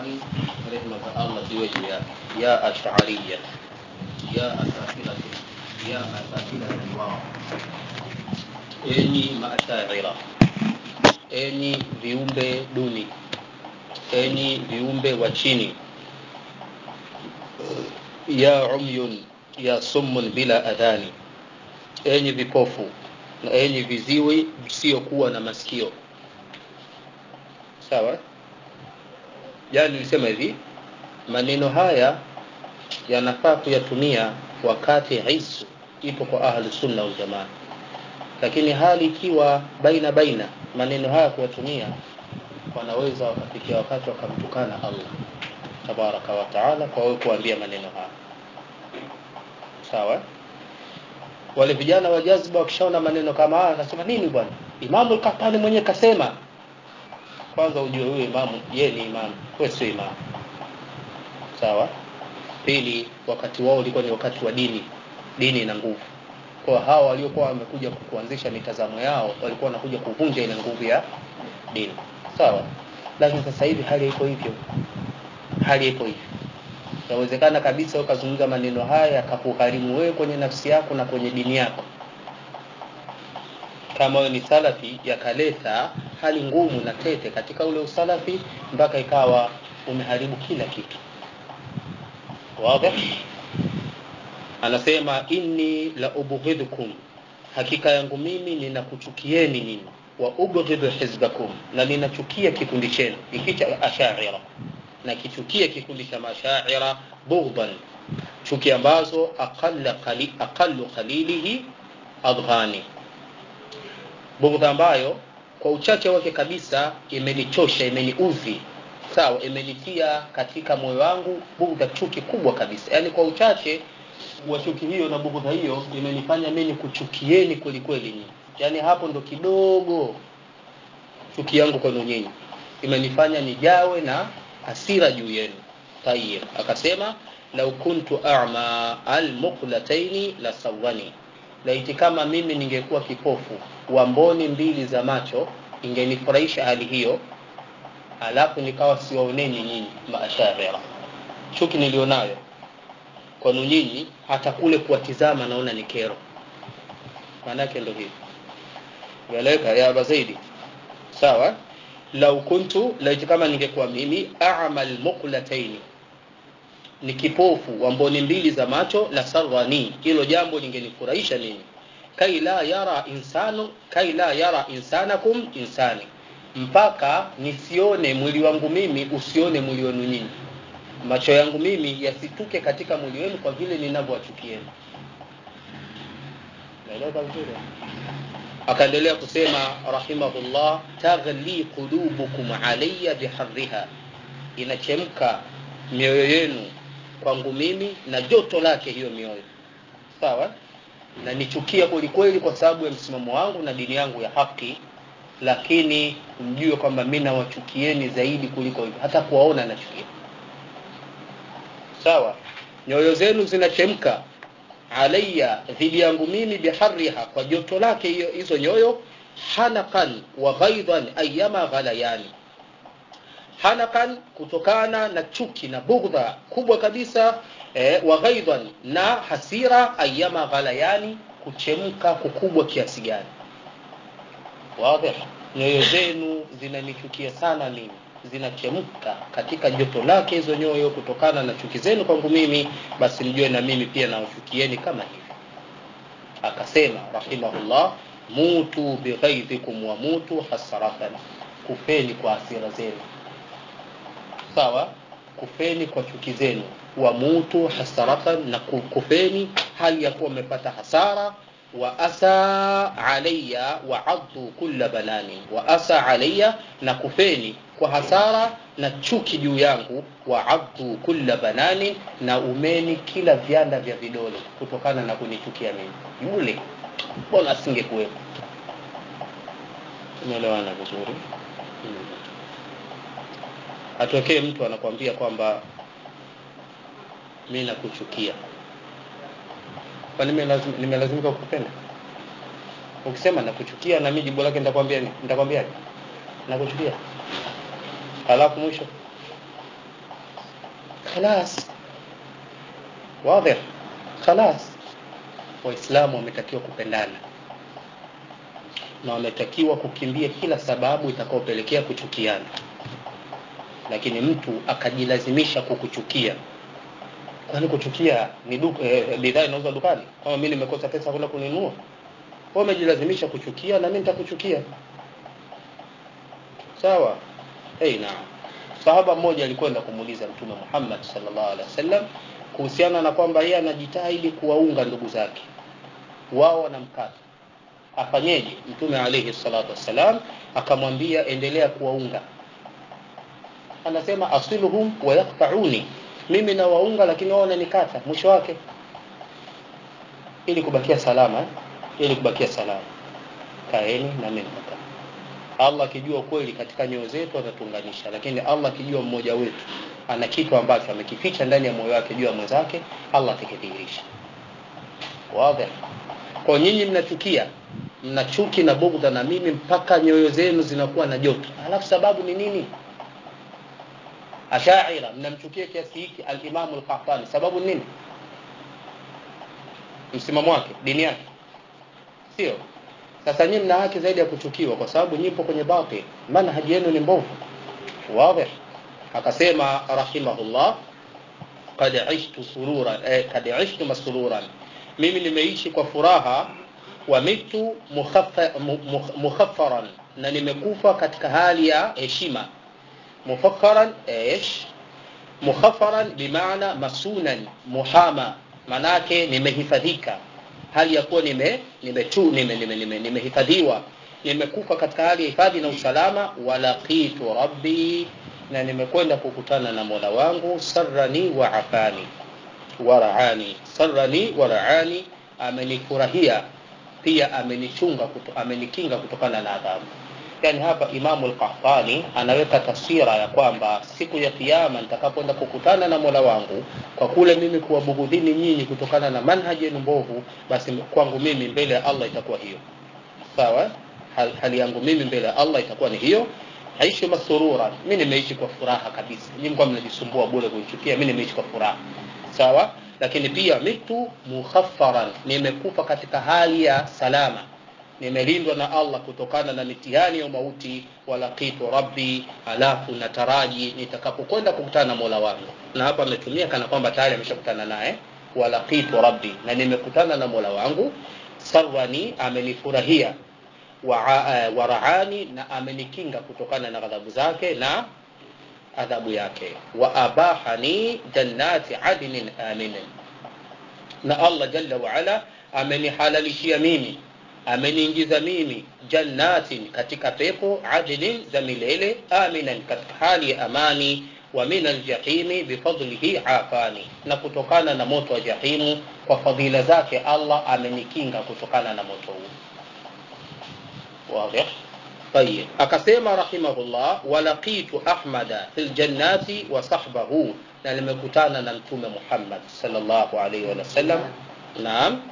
Ash'ari rehma za Allah ziwe juu yake ya ash'ariyya ya asafila ya asafila wao enyi maashaira enyi viumbe duni enyi viumbe wa chini ya umyun ya summun bila adhani enyi vipofu na enyi viziwi visiokuwa na masikio sawa jana nilisema hivi maneno haya yanafaa kuyatumia wakati isu ipo kwa ahlu sunna wal jamaa lakini hali ikiwa baina baina maneno haya kuyatumia wanaweza wakafikia wakati wakamtukana Allah tabaraka wa taala kwa wewe kuambia maneno haya sawa wale vijana wa jazba wakishaona maneno kama haya wanasema nini bwana imamu al-Qahtani mwenyewe kasema kwanza ujue huyo imamu yeye ni imamu wewe sio imamu sawa pili wakati wao ulikuwa ni wakati wa dini dini ina nguvu kwa hawa waliokuwa wamekuja kuanzisha mitazamo yao walikuwa wanakuja kuvunja ile nguvu ya dini sawa lakini sasa hivi hali iko hivyo hali iko hivyo inawezekana kabisa ukazungumza maneno haya yakakugharimu wewe kwenye nafsi yako na kwenye dini yako kama wewe ni salafi yakaleta hali ngumu na tete katika ule usalafi mpaka ikawa umeharibu kila kitu wazi anasema inni la ubghidhukum hakika yangu mimi ninakuchukieni nyinyi wa ubghidhu hizbakum na ninachukia kikundi chenu hiki cha ashaira na kichukia kikundi cha mashaira bughdan chuki ambazo aqalla qali, aqallu qalilihi adghani bughdha ambayo kwa uchache wake kabisa imenichosha imeniudhi sawa imenitia katika moyo wangu bughdha chuki kubwa kabisa yani kwa uchache wa chuki hiyo na bughdha hiyo imenifanya mimi kuchukieni kweli kweli nyinyi yani hapo ndo kidogo chuki yangu kwenu nyinyi imenifanya nijawe na hasira juu yenu tayib akasema lau kuntu a'ma almuqlataini la sawani laiti kama mimi ningekuwa kipofu wa mboni mbili za macho ingenifurahisha hali hiyo alafu nikawa siwaoneni nyinyi maasharira chuki nilionayo kwanu nyinyi hata kule kuwatizama naona ni kero maanake ndo hivi eleweka ya aba zaidi sawa lau kuntu laiti kama ningekuwa mimi a'mal muqlataini ni kipofu wa mboni mbili za macho la sarwani hilo jambo lingenifurahisha mimi kai la yara insanu kai la yara insanakum insani mpaka nisione mwili wangu mimi usione mwili wenu nyinyi macho yangu mimi yasituke katika mwili wenu kwa vile ninavyowachukieni naeleza vizuri akaendelea kusema rahimahullah taghli qulubukum alayya biharriha inachemka mioyo yenu kwangu mimi na joto lake hiyo mioyo sawa na nichukia kwelikweli kwa sababu ya msimamo wangu na dini yangu ya haki lakini mjue kwamba mi nawachukieni zaidi kuliko hivyo hata kuwaona nachukia sawa nyoyo zenu zinachemka alayya dhidi yangu mimi biharriha kwa joto lake hiyo hizo nyoyo hanakan wa ghaidan ayyama ghalayani hanakan kutokana na chuki na bugdha kubwa kabisa eh, wa ghaidan na hasira ayyama ghalayani kuchemka kukubwa kiasi gani wazi nyoyo zenu zinanichukia sana mimi zinachemka katika joto lake hizo nyoyo kutokana na chuki zenu kwangu mimi basi mjue na mimi pia nawachukieni kama hivi akasema rahimahullah mutu bighaidhikum wa mutu hasaratan kufeni kwa hasira zenu sawa kufeni kwa chuki zenu wa mutu hasaratan na kufeni hali ya kuwa mmepata hasara wa asa alayya wa addu kulla banani wa asa alayya na kufeni kwa hasara na chuki juu yangu wa addu kulla banani na umeni kila vyanda vya vidole kutokana na kunichukia mimi yule mbona asingekuwepo umeelewana vizuri hmm. atokee mtu anakwambia kwamba mi nakuchukia kwani nimelazimika kukupenda ukisema nakuchukia na mimi jibu lake nitakwambia nitakwambia nakuchukia halafu mwisho khalas wadhi khalas waislamu wametakiwa kupendana na wametakiwa kukimbia kila sababu itakaopelekea kuchukiana lakini mtu akajilazimisha kukuchukia kwani kuchukia ni duka eh, bidhaa inauzwa dukani kama mimi nimekosa pesa kwenda kununua wewe umejilazimisha kuchukia na mimi nitakuchukia sawa hey, naam sahaba mmoja alikwenda kumuuliza mtume Muhammad sallallahu alaihi wasallam kuhusiana na kwamba yeye anajitahidi kuwaunga ndugu zake wao wanamkata afanyeje mtume alayhi salatu wassalam akamwambia endelea kuwaunga anasema asiluhum wa yaqta'uni mimi nawaunga lakini wao wananikata mwisho wake ili kubakia salama eh? ili kubakia salama kaeni na mimi nakaa Allah akijua kweli katika nyoyo zetu atatuunganisha lakini Allah akijua mmoja wetu ana kitu ambacho amekificha ndani ya moyo wake juu ya mwenzake Allah atakidhihirisha wazi kwa nyinyi mnachukia mna chuki na bugdha na mimi mpaka nyoyo zenu zinakuwa na joto alafu sababu ni nini ashaira mnamchukia kiasi hiki al-Imam al-Qahtani sababu ni nini msimamo wake dini yake sio sasa nyinyi mna haki zaidi ya kuchukiwa kwa sababu nyipo kwenye batil manhaji yenu ni mbovu wazi akasema rahimahullah qad aishtu surura eh, qad aishtu masruran mimi nimeishi kwa furaha wa mitu mukhaffa, mukhaffaran na nimekufa katika hali ya heshima mufakkaran ايش mukhaffaran bimaana masunan muhama manake nimehifadhika hali ya kuwa nime nimetu nime nime nime nimehifadhiwa nimekufa katika hali ya hifadhi na usalama walaqitu rabbi na nimekwenda kukutana na Mola wangu sarrani wa afani waraani sarrani waraani amenifurahia pia amenichunga kuto, amenikinga kutokana na adhabu yani hapa Imamu al-Qahtani anaweka taswira ya kwamba siku ya kiyama nitakapoenda kukutana na Mola wangu kwa kule mimi kuwabughudhini nyinyi kutokana na manhaji yenu mbovu basi kwangu mimi mbele ya Allah itakuwa hiyo sawa hal, hali yangu mimi mbele ya Allah itakuwa ni hiyo aishi masurura mimi nimeishi kwa furaha kabisa nyinyi mko mnajisumbua bure kunichukia mimi nimeishi kwa furaha sawa lakini pia mitu mukhaffaran nimekufa katika hali ya salama nimelindwa na Allah kutokana na mitihani ya mauti walaqitu rabbi alafu nataraji nitakapokwenda kukutana na Mola wangu na hapa ametumia kana kwamba tayari ameshakutana naye walaqitu rabbi na nimekutana na Mola wangu sarwani amenifurahia waraani na amenikinga kutokana na ghadhabu zake na adhabu yake wa abahani jannati adnin aminin na Allah jalla wa ala amenihalalishia mimi ameniingiza mimi jannatin katika pepo adnin za milele aminan katika hali ya amani wa min aljahimi bifadlihi afani na kutokana na moto wa jahimu kwa fadhila zake Allah amenikinga kutokana na moto huu واضح طيب akasema rahimahullah walaqitu ahmada fil jannati wa sahbahu na nimekutana na mtume Muhammad sallallahu alaihi wasallam naam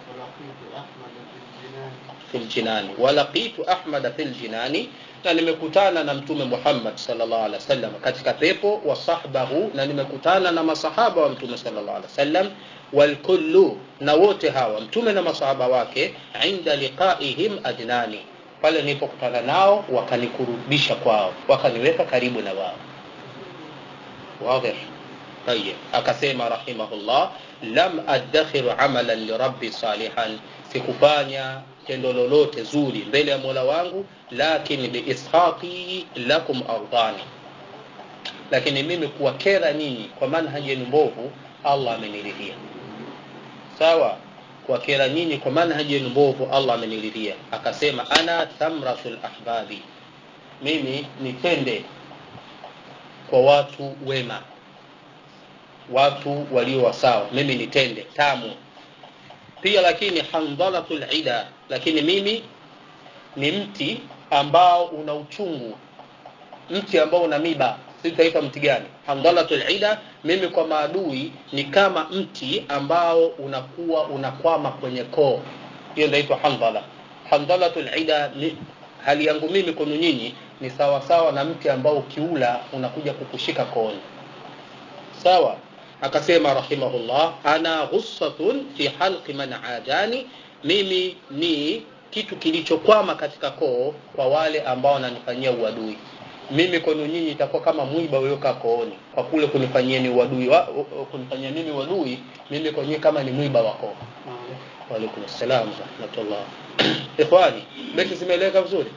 fil jinani walaqitu ahmada fil jinani na nimekutana na mtume Muhammad sallallahu alaihi wasallam katika pepo wa sahbahu na nimekutana na masahaba wa mtume sallallahu alaihi wasallam walkullu na wote hawa mtume na masahaba wake inda liqaihim adnani pale nilipokutana nao wakanikurubisha kwao wakaniweka karibu na wao wazi طيب akasema rahimahullah lam adakhiru amalan lirabbi salihan sikufanya tendo lolote zuri mbele ya Mola wangu lakini biishaqi lakum ardani lakini mimi kuwakera nyinyi kwa manhaji yenu mbovu Allah ameniridhia sawa kuwakera nyinyi kwa manhaji yenu mbovu Allah ameniridhia akasema ana thamratul ahbabi mimi nitende kwa watu wema watu walio wasawa mimi nitende tamu pia lakini handalatul ida lakini mimi ni mti ambao una uchungu mti ambao una miba si taifa mti gani handalatul ida mimi kwa maadui ni kama mti ambao unakuwa unakwama kwenye koo hiyo inaitwa handala handalatul ida ni, hali yangu mimi kwenu nyinyi ni sawa sawa na mti ambao ukiula unakuja kukushika kooni sawa akasema rahimahullah ana ghussatun fi halqi man adani mimi ni kitu kilichokwama katika koo kwa wale ambao wananifanyia uadui mimi kwenu nyinyi itakuwa kama mwiba uliokaa kooni kwa kule kunifanyieni uadui wa, kunifanyia mimi uadui mimi kwenyewe kama ni mwiba wa koo waalaikum salam warahmatullah ikhwani beti zimeeleweka vizuri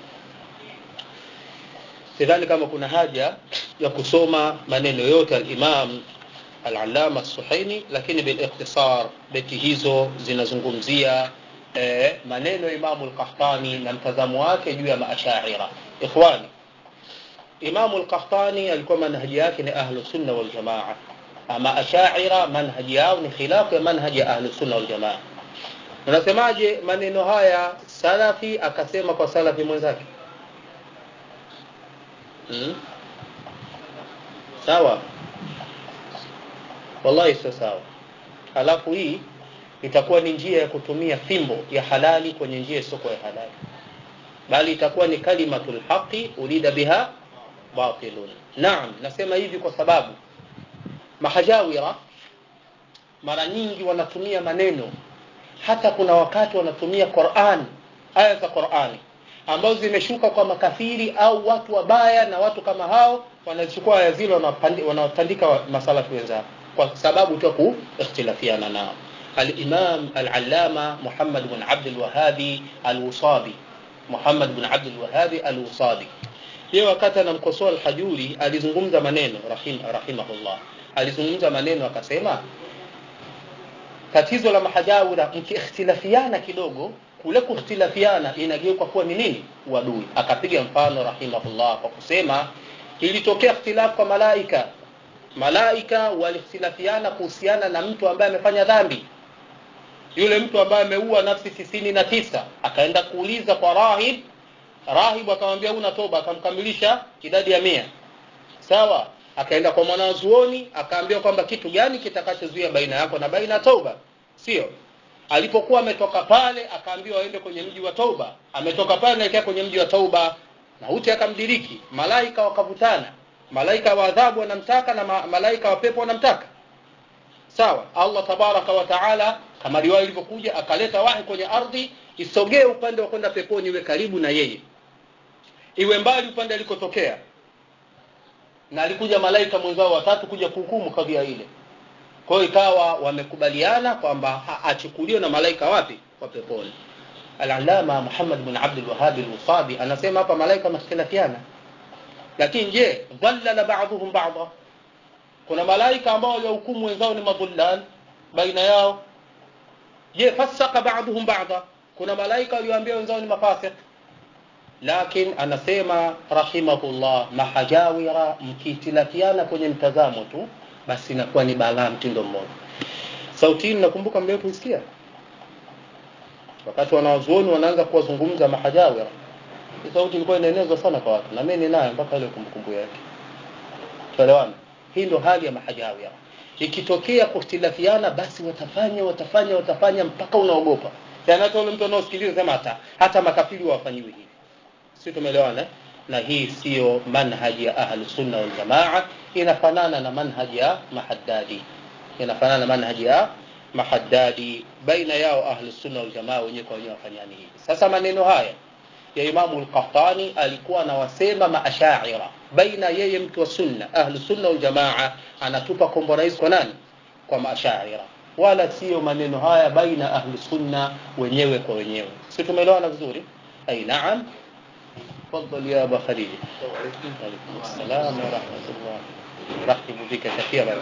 sidhani kama kuna haja ya kusoma maneno yote alimam alalama as-suhaini lakini bilikhtisar beti hizo zinazungumzia eh, maneno ya imamu al-qahtani na mtazamo wake juu ya maashaira ikhwani imamu al-qahtani alikuwa manhaji yake ni ahlu sunna wal jamaa ama ashaira manhaji yao ni khilafu ya manhaji ya ahlu sunna wal jamaa unasemaje maneno haya salafi akasema kwa salafi mwenzake hmm? sawa wallahi sio sawa halafu hii itakuwa ni njia ya kutumia fimbo ya halali kwenye njia isoko ya halali bali itakuwa ni kalimatul haqi urida biha batilun naam nasema hivi kwa sababu mahajawira mara nyingi wanatumia maneno hata kuna wakati wanatumia Qur'an aya za Qur'ani ambazo zimeshuka kwa makafiri au watu wabaya na watu kama hao wanachukua aya zile wanawatandika masalafi wenzao kwa sababu tu kuikhtilafiana nao الإمام العلامة محمد بن عبد الوهاب الوصابي محمد بن عبد الوهاب الوصابي yeye wakati anamkosoa al-Hajuri alizungumza maneno rahim, rahimahullah alizungumza maneno akasema tatizo la mahajawira mkiikhtilafiana kidogo kule kukhtilafiana inageuka kuwa ni nini uadui akapiga mfano rahimahullah kwa kusema ilitokea ikhtilafu kwa malaika malaika walikhtilafiana kuhusiana na mtu ambaye amefanya dhambi yule mtu ambaye ameua nafsi tisini na tisa akaenda kuuliza kwa rahib rahib akamwambia una toba akamkamilisha idadi ya mia sawa akaenda kwa mwanazuoni akaambiwa kwamba kitu gani kitakachozuia baina yako na baina toba sio alipokuwa ametoka pale akaambiwa aende kwenye mji wa toba ametoka pale anaelekea kwenye mji wa toba mauti akamdiriki malaika wakavutana malaika wa adhabu wanamtaka na ma malaika wa pepo wanamtaka sawa Allah tabaraka wa taala kama riwaya ilivyokuja akaleta wahi kwenye ardhi isogee upande wa kwenda peponi iwe karibu na yeye iwe mbali upande alikotokea na alikuja malaika mwenzao watatu kuja kuhukumu kadhia ile kwa hiyo ikawa wamekubaliana kwamba achukuliwe na malaika wapi wa peponi al-allama Muhammad bin Abdul Wahhab al-Wasabi anasema hapa malaika wamehitilafiana lakini je dhallala ba'dhum ba'dha kuna malaika ambao waliohukumu wenzao ni madhullal baina yao je fasaka ba'dhum ba'dha kuna malaika walioambia wenzao ni mafasiq lakini anasema rahimahullah mahajawira mkitilafiana kwenye mtazamo tu basi inakuwa ni balaa mtindo mmoja sauti hii nakumbuka mleo kuisikia wakati wanawazuoni wanaanza kuwazungumza mahajawira sauti ilikuwa inaenezwa sana kwa watu na mimi ninayo mpaka ile kumbukumbu yake tuelewana hii ndo hali ya mahajawira ikitokea kuhtilafiana basi watafanya watafanya watafanya mpaka unaogopa yani hata ule mtu anaosikiliza sema hata hata makafiri wafanyiwe hivi si tumeelewana na hii sio manhaji ya ahli sunna wal jamaa inafanana na manhaji ya mahaddadi inafanana na manhaji ya mahaddadi baina yao ahli sunna wal jamaa wenyewe kwa wenyewe wafanyani hivi sasa maneno haya ya Imamu al-Qahtani alikuwa anawasema maashaira baina yeye mtu wa sunna ahli sunna wal jamaa anatupa kombora hizi kwa nani kwa maashaira wala sio maneno haya baina ahli sunna wenyewe kwa wenyewe si tumeelewana vizuri ai naam تفضل يا ابا خليل وعليكم السلام ورحمه الله رحب بك كثيرا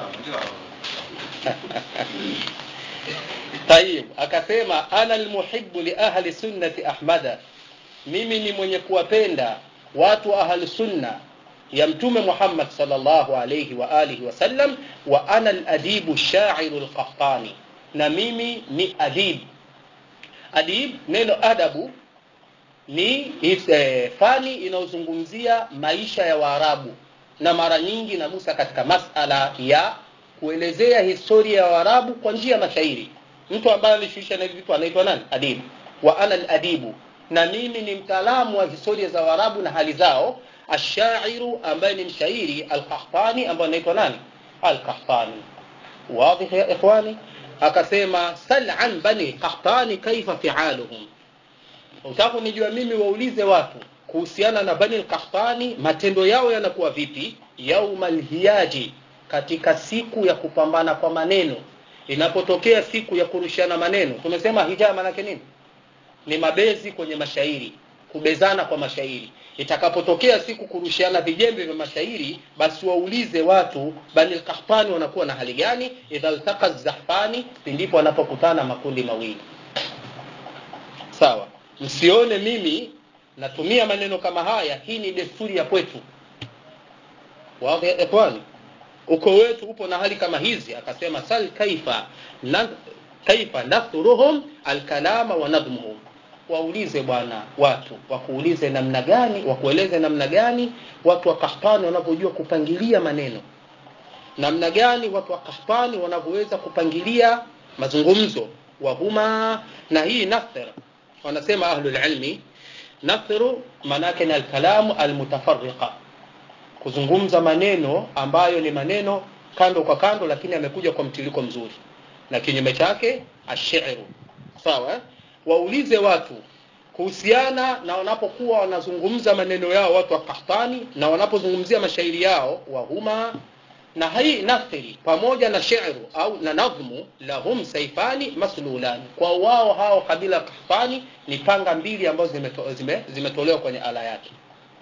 طيب akasema ana almuhibbu li ahli sunnati ahmada mimi ni mwenye kuwapenda watu wa ahli sunna ya mtume Muhammad sallallahu alayhi wa alihi wasallam wa ana al-adibu shairu al-qahtani na mimi ni adib adib neno adabu ni eh, fani inayozungumzia maisha ya Waarabu na mara nyingi nagusa katika masala ya kuelezea historia ya Waarabu kwa njia ya mashairi. Mtu ambaye alishuisha na vitu anaitwa nani? Adibu. Wa ana al-adibu, na mimi ni mtaalamu wa historia za Waarabu na hali zao. Ashairu ambaye ni mshairi, al-Qahtani ambaye anaitwa nani? Al-Qahtani. واضح يا إخواني akasema sal an bani qahtani kaifa fialuhum utaka nijua mimi waulize watu kuhusiana na bani qahtani matendo yao yanakuwa vipi yauma lhiyaji katika siku ya kupambana kwa maneno inapotokea siku ya kurushiana maneno tumesema hijaa manake nini ni mabezi kwenye mashairi kubezana kwa mashairi itakapotokea siku kurushiana vijembe vya mashairi basi waulize watu bani lkahtani wanakuwa na hali gani idha ltaka zahfani pindipo wanapokutana makundi mawili sawa msione mimi natumia maneno kama haya hii ni desturi ya kwetu wadhi ya ikhwani uko wetu upo na hali kama hizi akasema sal kaifa na, kaifa nathruhum alkalama wa nadhmuhum waulize bwana watu wakuulize namna gani wakueleze namna gani watu wa kahtani wanavyojua kupangilia maneno namna gani watu wa kahtani wanavyoweza kupangilia mazungumzo wahuma na hii nathr wanasema ahlulilmi nathru maanaake ni alkalamu almutafariqa kuzungumza maneno ambayo ni maneno kando kwa kando lakini amekuja kwa mtiliko mzuri na kinyume chake ashiru sawa eh? waulize watu kuhusiana na wanapokuwa wanazungumza maneno yao watu wa kahtani na wanapozungumzia mashairi yao wahuma na hii nathri pamoja na shiru au na nadhmu lahum saifani maslulani kwa wao hao kabila ya kahtani ni panga mbili ambazo zimetolewa zime, zime kwenye ala yake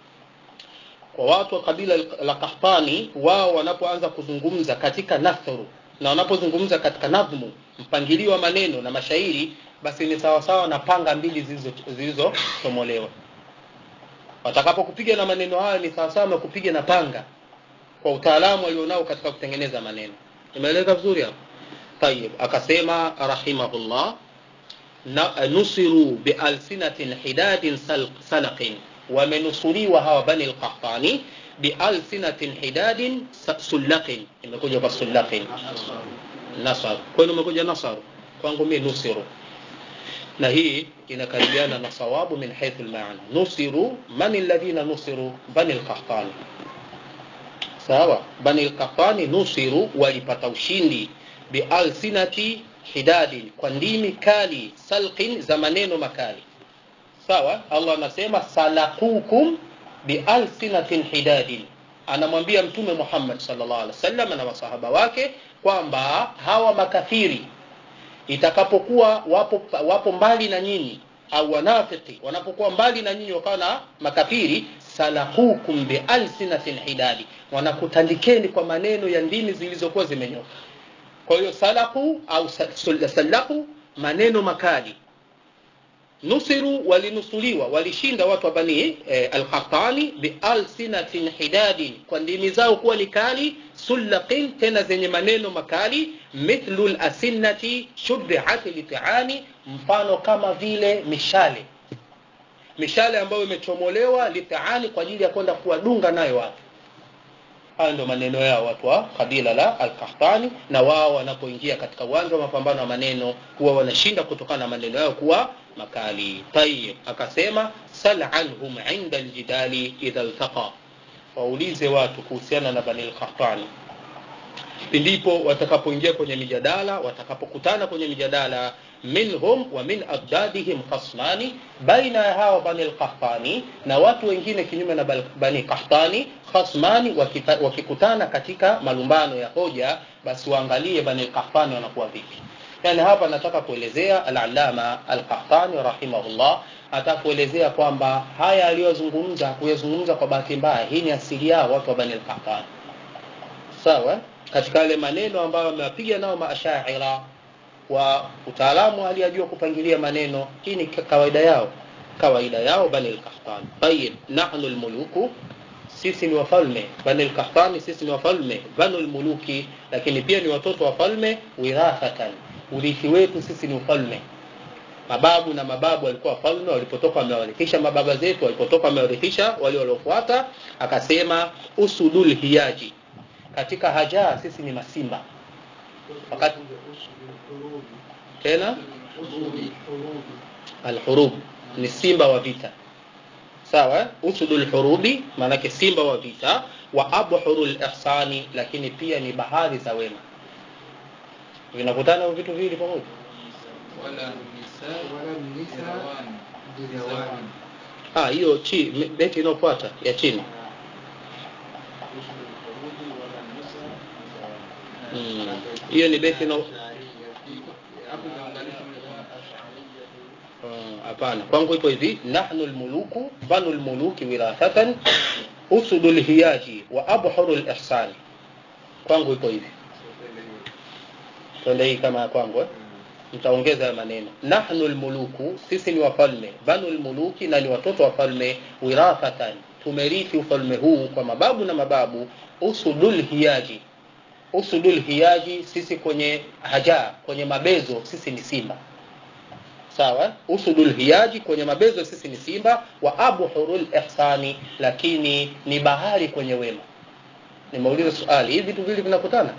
kwa watu wa kabila la kahtani wao wanapoanza kuzungumza katika nathru na wanapozungumza katika nadhmu mpangilio wa maneno na mashairi basi ni sawasawa na panga mbili zilizotomolewa watakapokupiga na maneno hayo ni sawasawa na kupiga na panga kwa utaalamu alionao katika kutengeneza maneno imeeleza vizuri hapo tayib akasema rahimahullah na, nusiru bialsinatin hidadin salaqin wamenusuriwa hawa bani lqahtani bialsinatin hidadin sullaqin imekuja kwa sullaqin nasar kwenu umekuja nasar kwangu mie nusiru na hii inakaribiana na sawabu min haithu lmaana nusiru man alladhina nusiru bani lqahtani sawa bani lqahtani nusiru walipata ushindi bialsinati hidadin kwa ndimi kali salqin za maneno makali sawa allah anasema salakukum bialsinatin hidadin anamwambia mtume muhammad salllah alih wasallam na masahaba wake kwamba hawa makafiri itakapokuwa wapo, wapo mbali na nyinyi au wanafiki wanapokuwa mbali na nyinyi wakawa na makafiri salahukum bialsinatin hidadi wanakutandikeni kwa maneno ya ndimi zilizokuwa zimenyoka kwa hiyo salahu au salahu maneno makali nusiru walinusuliwa walishinda watu wa bani eh, alqahtani bialsinatin hidadin kwa ndimi zao kuwa ni kali sullaqin tena zenye maneno makali mithlu lasinnati shubihat litiani mfano kama vile mishale mishale ambayo imechomolewa litiani kwa ajili ya kwenda kuwadunga nayo watu haya ndio maneno yao watu wa kabila la alkahtani na wao wanapoingia katika uwanja wa mapambano ya maneno huwa wanashinda kutokana na maneno yao kuwa makali tayib akasema sal anhum inda ljidali idha ltaqa waulize watu kuhusiana na bani lkahtani pindipo watakapoingia kwenye mijadala watakapokutana kwenye mijadala minhum wa min adadihim khasmani baina ya hawa bani lkahtani na watu wengine kinyume na bani kahtani khasmani wakita, wakikutana katika malumbano ya hoja basi waangalie bani lkahtani wanakuwa vipi yani hapa nataka kuelezea alalama alqahtani rahimahullah atakuelezea kwamba haya aliyozungumza hakuyazungumza kwa bahati mbaya hii ni asili yao watu wa bani lqahtani sawa katika yale maneno ambayo wamewapiga nao maashaira wa utaalamu aliyajua kupangilia maneno hii ni kawaida yao kawaida yao bani lkahtani tayib nahnu lmuluku sisi ni wafalme bani lkahtani sisi ni wafalme banu lmuluki lakini pia ni watoto wafalme wirathatan urithi wetu sisi ni ufalme mababu na mababu walikuwa wafalme walipotoka wamewarithisha mababa zetu walipotoka wamewarithisha wale waliofuata akasema usudul hiyaji katika hajaa sisi ni masimba wakati tena alhurub ni simba wa vita sawa usudu lhurubi maanake simba wa vita wa abhuru lihsani lakini pia ni bahari za wema vinakutana hivyo vitu viwili pamoja wala nisa wala nisa birawani birawani ah hiyo chi beti inayofuata ya chini Mm. hiyo ni beti ino hapo imeunganishwa moja kwa moja Ah, hapana kwangu ipo hivi nahnu lmuluku banu lmuluki wirathatan usudu lhiyaji wa abhuru lihsani kwangu ipo hivi twende hii kama ya kwangu eh? mtaongeza ya maneno nahnu lmuluku sisi ni wafalme banu lmuluki na ni watoto wafalme wirathatan tumerithi ufalme huu kwa mababu na mababu usudul hiyaji usudul hiyaji sisi kwenye haja kwenye mabezo sisi ni simba sawa usudul hiyaji kwenye mabezo sisi ni simba wa abhurul ihsani lakini ni bahari kwenye wema nimeuliza swali hivi vitu vili vinakutana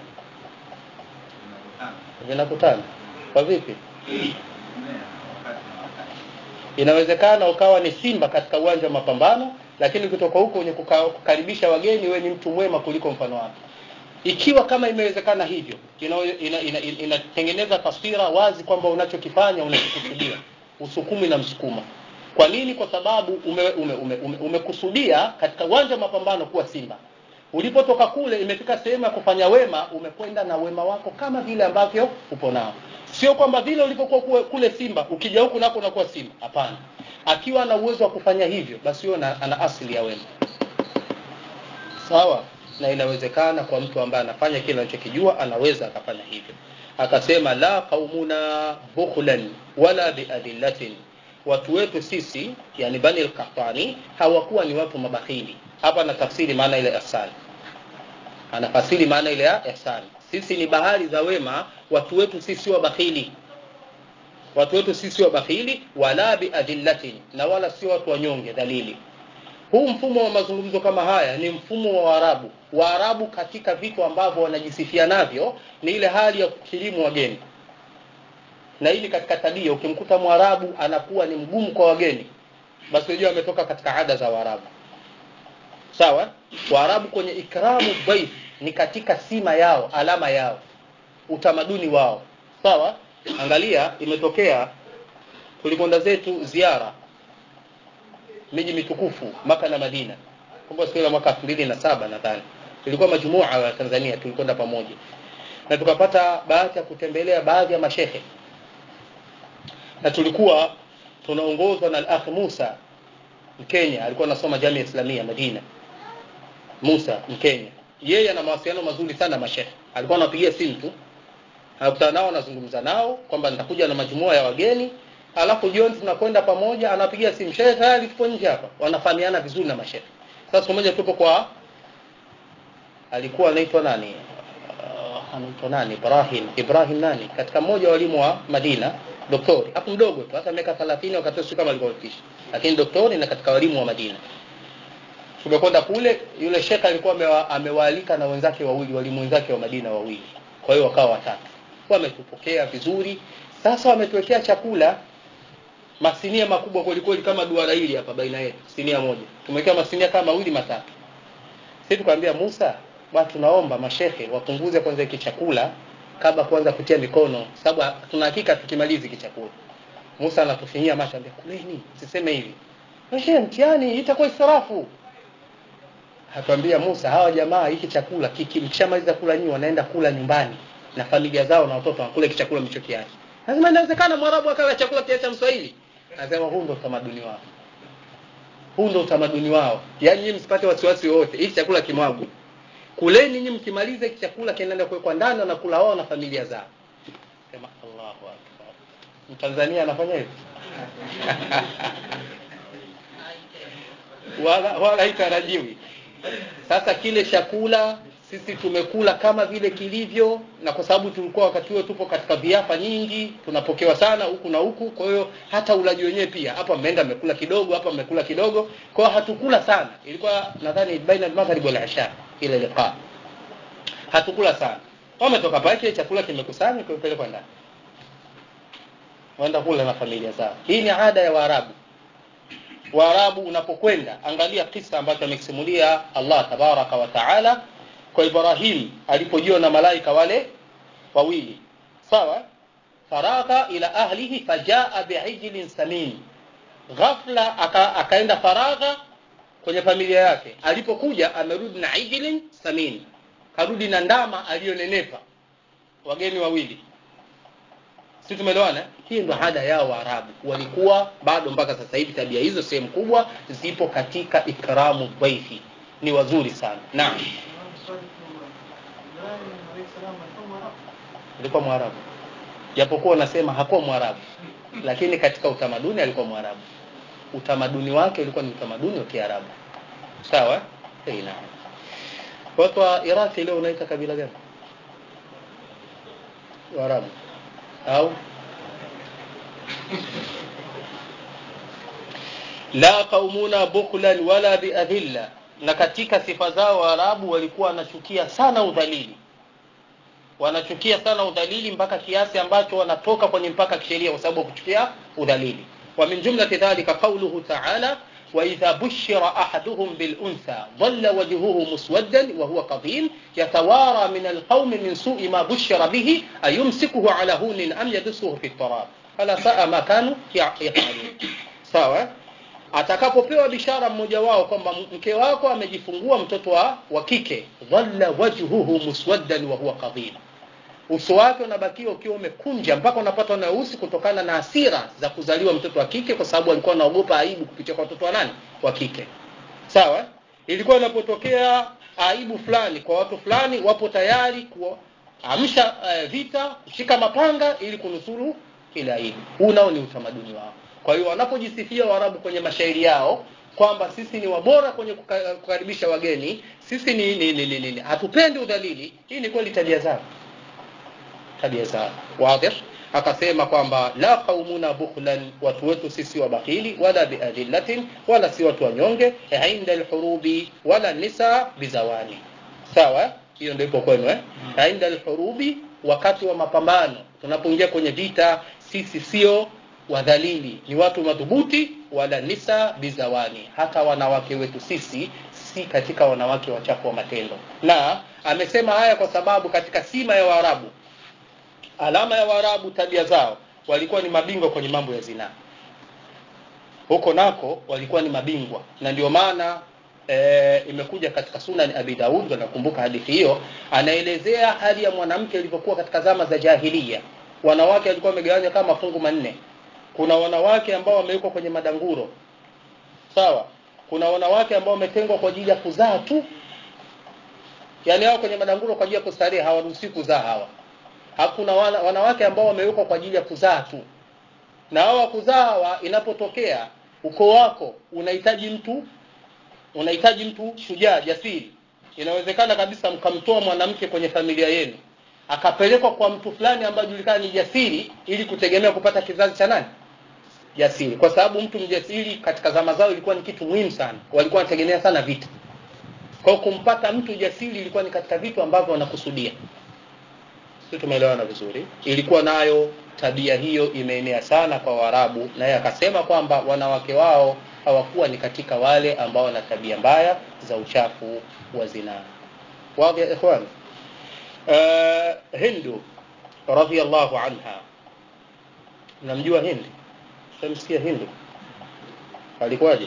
vinakutana kwa vipi inawezekana ukawa ni simba katika uwanja wa mapambano lakini ukitoka huko kwenye kuka- kukaribisha wageni we ni mtu mwema kuliko mfano wake ikiwa kama imewezekana hivyo inatengeneza ina, ina, ina, inatengeneza taswira wazi kwamba unachokifanya unakikusudia usukumi na msukuma kwa nini kwa sababu umekusudia ume, ume, ume, umekusudia katika uwanja wa mapambano kuwa simba ulipotoka kule imefika sehemu ya kufanya wema umekwenda na wema wako kama vile ambavyo upo nao sio kwamba vile ulivyokuwa kue- kule simba ukija huku nako unakuwa simba hapana akiwa ana uwezo wa kufanya hivyo basi huyo ana, ana asili ya wema sawa na inawezekana kwa mtu ambaye anafanya kile anachokijua anaweza akafanya hivyo akasema la qaumuna bukhlan wala biadillatin watu wetu sisi yani bani lkahtani hawakuwa ni watu mabakhili hapa anatafsiri maana ile ihsani anafasiri maana ile ya ihsani sisi ni bahari za wema watu wetu sisi sio bakhili watu wetu sisi sio bakhili wala biadillatin na wala sio watu wanyonge dhalili huu mfumo wa mazungumzo kama haya ni mfumo wa waarabu waarabu katika vitu ambavyo wanajisifia navyo ni ile hali ya kukirimu wageni na hili katika tabia ukimkuta mwarabu anakuwa ni mgumu kwa wageni basi unajua ametoka katika ada za waarabu sawa waarabu kwenye ikramu dhaif ni katika sima yao alama yao utamaduni wao sawa angalia imetokea tulikwenda zetu ziara miji mitukufu maka na madina kumbe siku ile mwaka 2007 nadhani ilikuwa majumua ya tanzania tulikwenda pamoja na tukapata bahati ya kutembelea baadhi ya mashehe na tulikuwa tunaongozwa na al-akh Musa Mkenya alikuwa anasoma Jamia Islamia Madina Musa Mkenya yeye ana mawasiliano mazuri sana na mashehe alikuwa anapigia simu tu anakutana nao anazungumza nao kwamba nitakuja na majumua ya wageni alafu jioni tunakwenda pamoja anapigia simu shehe tayari tupo nje hapa wanafahamiana vizuri na mashehe sasa siku moja tupo kwa alikuwa anaitwa nani uh, anaitwa nani Ibrahim Ibrahim nani katika mmoja wa walimu wa Madina doktori hapo mdogo tu hata miaka 30 wakati sio kama alikuwa mfishi lakini doktori na katika walimu wa Madina tumekwenda kule yule shekha alikuwa amewa, amewaalika na wenzake wawili walimu wenzake wa Madina wawili kwa hiyo wakawa watatu wametupokea vizuri sasa wametuwekea chakula masinia makubwa kwelikweli kama duara hili hapa baina yetu sinia moja tumewekea masinia kama mawili matatu sisi tukamwambia Musa bwana tunaomba mashehe wapunguze kwanza hiki chakula kabla kwanza kutia mikono sababu tuna hakika tukimaliza hiki chakula Musa anatufinyia macho anambia kuleni siseme hivi Mashehe mtihani itakuwa israfu Hatuambia Musa hawa jamaa hiki chakula kiki mkishamaliza kula nyinyi wanaenda kula nyumbani na familia zao na watoto wanakula hiki chakula mlichokiacha. Lazima inawezekana Mwarabu akala chakula kiacha Mswahili. Anasema huu ndio utamaduni wao. Huu ndio utamaduni wao. Yaani nyinyi msipate wasiwasi wote. Hiki chakula kimwagwe. Kuleni nyinyi mkimaliza hiki chakula kinaenda kuwekwa ndani na kula wao na familia zao. Sema Allahu Akbar. Mtanzania anafanya hivyo? wala wala haitarajiwi. Sasa kile chakula sisi tumekula kama vile kilivyo, na kwa sababu tulikuwa wakati huo tupo katika viafa nyingi, tunapokewa sana huku na huku. Kwa hiyo hata ulaji wenyewe pia, hapa mmeenda mmekula kidogo, hapa mmekula kidogo, kwa hiyo hatukula sana. Ilikuwa nadhani baina al-maghrib wal isha ile liqa, hatukula sana. Wametoka pale, kile chakula kimekusanywa kimepelekwa ndani, waenda kula na familia zao. Hii ni ada ya Waarabu. Waarabu unapokwenda angalia kisa ambacho amekisimulia Allah tabaraka wa taala kwa Ibrahim alipojiwa na malaika wale wawili sawa faragha ila ahlihi fajaa biijlin samin ghafla aka, akaenda faragha kwenye familia yake alipokuja amerudi na ijlin samin karudi na ndama aliyonenepa wageni wawili si tumeelewana hii ndo ada yao waarabu walikuwa bado mpaka sasa hivi tabia hizo sehemu kubwa zipo katika ikramu dhaifi ni wazuri sana naam alikuwa mwarabu japokuwa unasema hakuwa mwarabu lakini katika utamaduni alikuwa mwarabu utamaduni wake ulikuwa ni utamaduni wa kiarabu sawa eh naam watu wa iraki leo unaita kabila gani waarabu au la qaumuna bukhlan wala biadhilla na katika sifa zao waarabu walikuwa wanachukia sana udhalili wanachukia sana udhalili mpaka kiasi ambacho wanatoka kwenye mpaka kisheria kwa sababu ya kuchukia udhalili wa min jumlati dhalika qawluhu ta'ala وإذا بشر أحدهم بالأنثى ظل وجهه مسودا وهو كظيم يتوارى من القوم من سوء ما بشر به أيمسكه على هون أم يدسه في التراب فلا ساء ما كانوا يفعلون sawa atakapopewa bishara mmoja wao kwamba mke wako amejifungua mtoto wa, wa kike dhalla wajhuhu muswaddan wa huwa kadhim uso wake unabakia ukiwa umekunja mpaka unapata nausi kutokana na hasira za kuzaliwa mtoto wa kike kwa sababu alikuwa anaogopa aibu kupitia kwa watoto wa nani wa kike sawa ilikuwa inapotokea aibu fulani kwa watu fulani wapo tayari kuamsha uh, vita kushika mapanga ili kunusuru ile aibu huu nao ni utamaduni wao kwa hiyo wanapojisifia waarabu kwenye mashairi yao kwamba sisi ni wabora kwenye kuka- kukaribisha wageni sisi ni, ni, ni, ni, ni, ni. hatupendi udhalili hii ni kweli tabia zao tabia zao wadih akasema kwamba la qaumuna bukhlan watu wetu sisi wabakhili wala biadillatin wala si watu wanyonge inda alhurubi wala nisa bizawani sawa hiyo ndio ipo kwenu eh inda alhurubi wakati wa mapambano tunapoingia kwenye vita sisi sio wadhalili ni watu madhubuti wala nisa bizawani hata wanawake wetu sisi si katika wanawake wachafu wa matendo na amesema haya kwa sababu katika sima ya waarabu alama ya waarabu tabia zao walikuwa ni mabingwa kwenye mambo ya zinaa huko nako walikuwa ni mabingwa na ndio maana e, imekuja katika sunan abi daud nakumbuka hadithi hiyo anaelezea hali ya mwanamke ilivyokuwa katika zama za jahilia wanawake walikuwa wamegawanywa kama mafungu manne kuna wanawake ambao wamewekwa kwenye madanguro sawa kuna wanawake ambao wametengwa kwa ajili ya kuzaa tu yaani hao kwenye madanguro kwa ajili ya kustarehe hawaruhusiwi kuzaa hawa hakuna wana, wanawake ambao wamewekwa kwa ajili ya kuzaa tu na hawa kuzaa hawa inapotokea ukoo wako unahitaji mtu unahitaji mtu shujaa jasiri inawezekana kabisa mkamtoa mwanamke kwenye familia yenu akapelekwa kwa mtu fulani ambaye julikana ni jasiri ili kutegemea kupata kizazi cha nani jasiri kwa sababu mtu mjasiri katika zama zao ilikuwa ni kitu muhimu sana walikuwa wanategemea sana vita kwa hiyo kumpata mtu jasiri ilikuwa ni katika vitu ambavyo wanakusudia si tumeelewana vizuri ilikuwa nayo tabia hiyo imeenea sana kwa waarabu naye akasema kwamba wanawake wao hawakuwa ni katika wale ambao wana tabia mbaya za uchafu wa zinaa wadhi ya ikhwan uh, hindu radhiallahu anha namjua hindi shamsikia hindu alikuwaje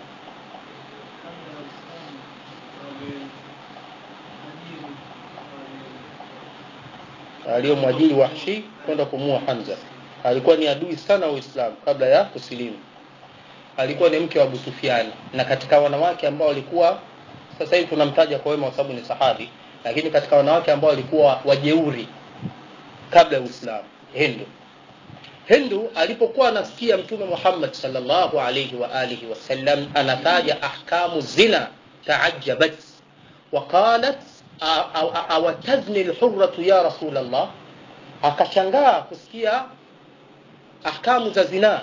aliyomwajiri Wahshi kwenda kumua Hamza. Alikuwa ni adui sana wa Uislamu kabla ya kusilimu. Alikuwa ni mke wa Abu Sufyan na katika wanawake ambao walikuwa sasa hivi tunamtaja kwa wema kwa sababu ni sahabi, lakini katika wanawake ambao walikuwa wajeuri kabla ya Uislamu, Hindu. Hindu alipokuwa anasikia Mtume Muhammad sallallahu alayhi wa alihi wasallam anataja ahkamu zina, taajabat waqalat awatazni lhurratu ya rasul allah akashangaa kusikia ahkamu za zinaa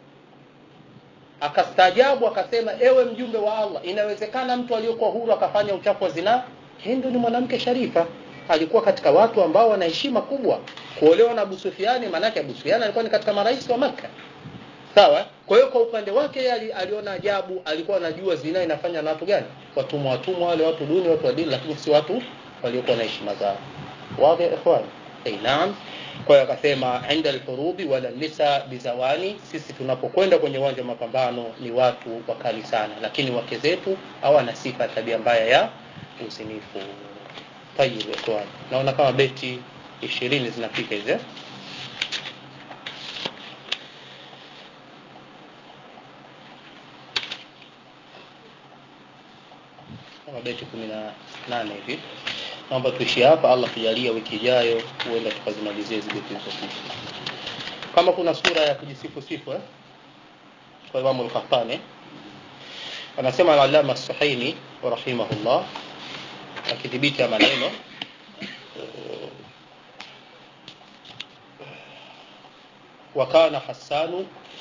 akastaajabu akasema ewe mjumbe wa allah inawezekana mtu aliyokuwa huru akafanya uchafu wa zinaa hindu ni mwanamke sharifa alikuwa katika watu ambao wana heshima kubwa kuolewa na abu sufiani maanake abu sufiani alikuwa ni katika marais wa makka sawa kwa hiyo kwa upande wake yeye aliona ajabu alikuwa anajua zina inafanya na watu gani watumwa watumwa wale watu duni watu wa dini lakini si watu waliokuwa na heshima zao wazi ya ikhwan hey, naam kwa hiyo akasema inda alhurubi wala nisa bizawani sisi tunapokwenda kwenye uwanja wa mapambano ni watu wakali sana lakini wake zetu hawana sifa ya tabia mbaya ya uzinifu tayib ikhwan naona kama beti ishirini zinafika hizi eh? kama beti kumi na nane hivi naomba tuishie hapa allah tujalia wiki ijayo huenda tukazimalizie hizi beti zilizopita kama kuna sura ya kujisifu sifu eh? kwa imamu lkhattani anasema alalama suhaini rahimahullah akidhibiti ya maneno وكان حسان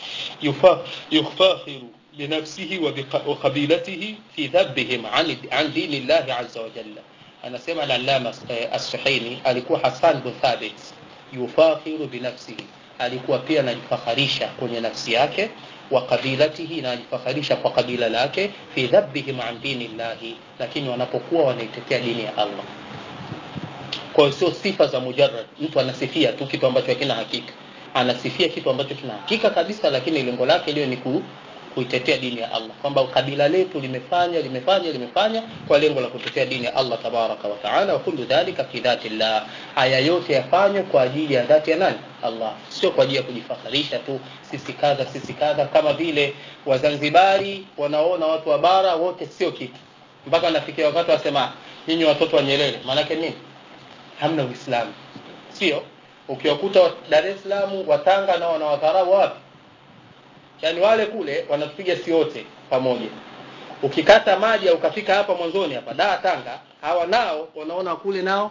يفاخر بنفسه وقبيلته في ذبهم عن عن دين الله عز وجل anasema al-allama as-suhaini alikuwa hasan bin thabit yufakhiru binafsihi alikuwa pia anajifakharisha kwenye nafsi yake wa kabilatihi na anajifakharisha kwa kabila lake fi dhabbihim an dini llahi lakini wanapokuwa wanaitetea dini ya allah kwa hiyo sio sifa za mujarrad mtu anasifia tu kitu ambacho hakina hakika anasifia kitu ambacho kina hakika kabisa lakini lengo lake liwe ni ku, kuitetea dini ya Allah kwamba kabila letu limefanya limefanya limefanya kwa lengo la kutetea dini ya Allah tabaraka wa taala wa kullu dhalika fi dhati llah haya yote yafanywe kwa ajili ya dhati ya nani Allah sio kwa ajili ya kujifakharisha tu sisi kadha sisi kadha kama vile wazanzibari wanaona watu wa bara wote sio kitu mpaka nafikia wakati wasema nyinyi watoto wa Nyerere maanake nini hamna uislamu sio ukiwakuta Dar es Salaam watanga na wanawadharau wapi yaani wale kule wanatupiga si wote pamoja ukikata maji au ukafika hapa mwanzoni hapa daa tanga hawa nao wanaona kule nao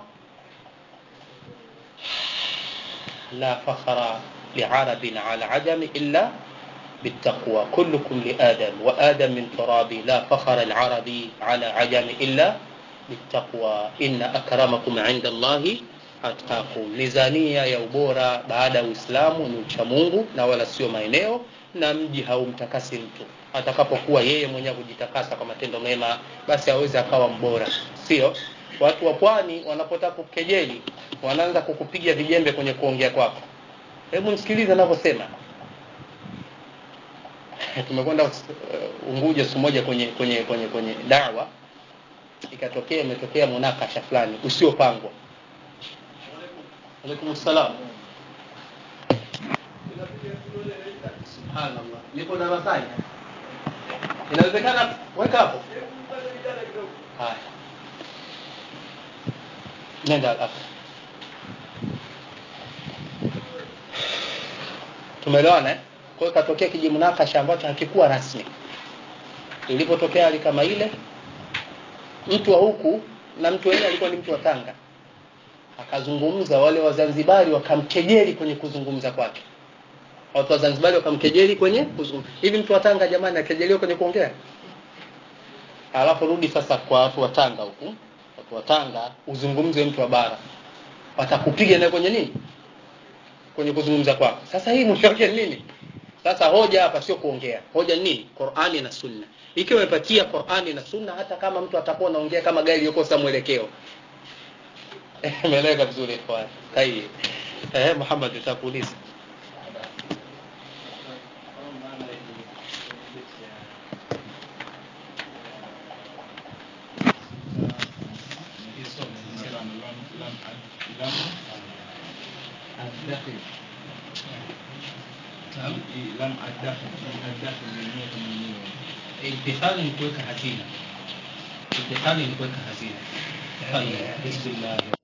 la fakhara liarabin ala ajami illa بالتقوى كلكم لآدم وآدم من تراب لا فخر العربي على عجم إلا بالتقوى إن أكرمكم عند الله atqakum mizania ya ubora baada ya uislamu ni ucha mungu na wala sio maeneo na mji haumtakasi mtu atakapokuwa yeye mwenyewe kujitakasa kwa matendo mema basi aweze akawa mbora sio watu wa pwani wanapotaka kukejeli wanaanza kukupiga vijembe kwenye kuongea kwako hebu msikilize anavyosema tumekwenda uh, unguja siku moja kwenye kwenye kwenye kwenye dawa ikatokea imetokea munakasha fulani usiopangwa alaikum salam subhanallah nipo darasani inawezekana weka hapo haya nenda hapo tumeelewana eh? kwa hiyo katokea kijimnakasha ambacho hakikuwa rasmi ilipotokea hali kama ile mtu wa huku na mtu wenyewe alikuwa ni mtu wa tanga akazungumza wale wazanzibari wakamkejeli kwenye kuzungumza kwake watu wa zanzibari wakamkejeli kwenye kuzungumza hivi mtu wa tanga jamani akejeliwa kwenye kuongea alafu rudi sasa kwa watu wa tanga huku watu wa tanga uzungumze mtu wa bara watakupiga naye kwenye nini kwenye kuzungumza kwako sasa hii mwisho wake ni nini sasa hoja hapa sio kuongea hoja ni nini qurani na sunna ikiwa umepatia qurani na sunna hata kama mtu atakuwa anaongea kama gari iliyokosa mwelekeo imeeleweka vizuri ikhwan tayib eh Muhammad utakuuliza الدخل لم الدخل الدخل yenyewe kama yenyewe imtihani ni kuweka hazina imtihani ni kuweka hazina tayib bismillah